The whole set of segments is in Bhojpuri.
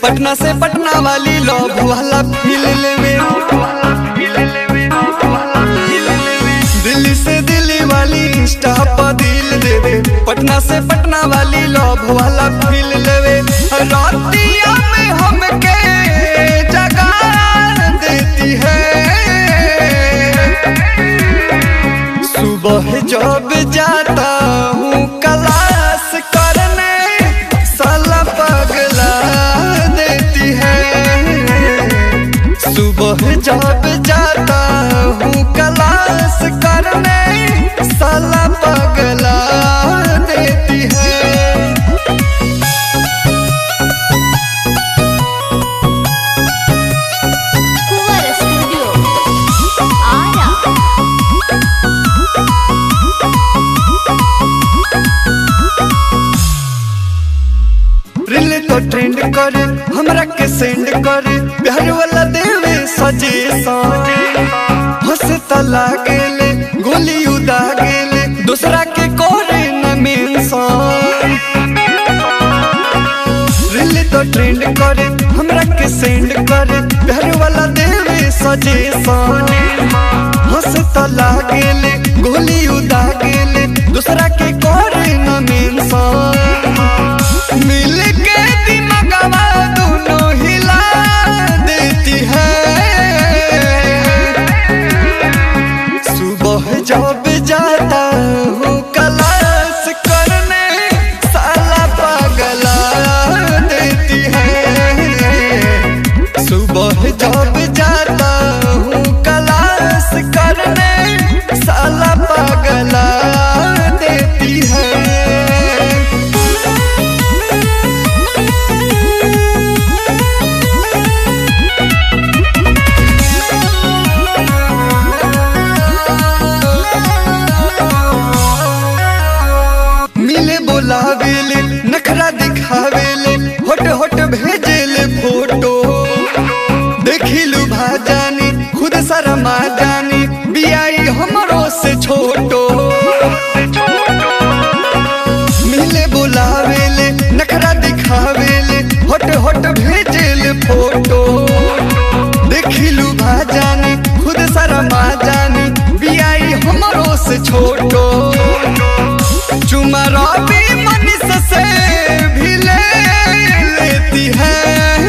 पटना से पटना वाली लव वाला फील लेवे दिल्ली से दिल्ली वाली इंस्टा पर दिल देवे पटना से पटना वाली लव वाला फील लेवे रातिया में हमके जगा देती है सुबह जब जाता हूँ क्लास करने साला पगला देती है सुबह जब जाता हूँ क्लास करने साला पगला देती है कुंवर स्टूडियो आरा रील तो ट्रेंड करे हमरा के सेंड करे प्यार वाला देवे सजे हंस तला गेले गोली उदा गेले दूसरा के कोरे न मेंशन रील तो ट्रेंड करे हमरा के सेंड करे प्यार वाला देवे सजे हंस तला गेले गोली उदा गेले दूसरा के कोरे न मेंशन मिल के दिमगवा दोनों हिला देती है सुबह जब जाता हूँ क्लास करने साला पगला देती है सुबह जब जाता हूँ क्लास करने साला पगला देती है मिले बोलावेले नखरा दिखावेले होट होट भेजेले फोटो देखिलू भाजानी खुद शर्मा जानी बियाई हमरो से छोटो मिले बोलावेले नखरा दिखावेले होट होट भेजेले फोटो देखिलू भाजानी खुद शर्मा जानी बियाई हमरो से छोटो चुमा रवि मनीष से भी ले लेती है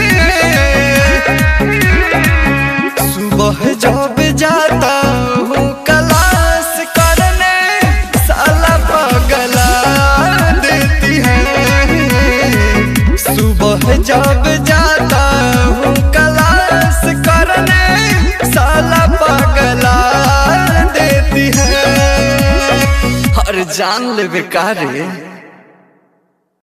सुबह जब जाता हूँ क्लास करने साला पगला देती है सुबह जब जाता हूँ क्लास करने साला पगला देती है हर जान ले बेकार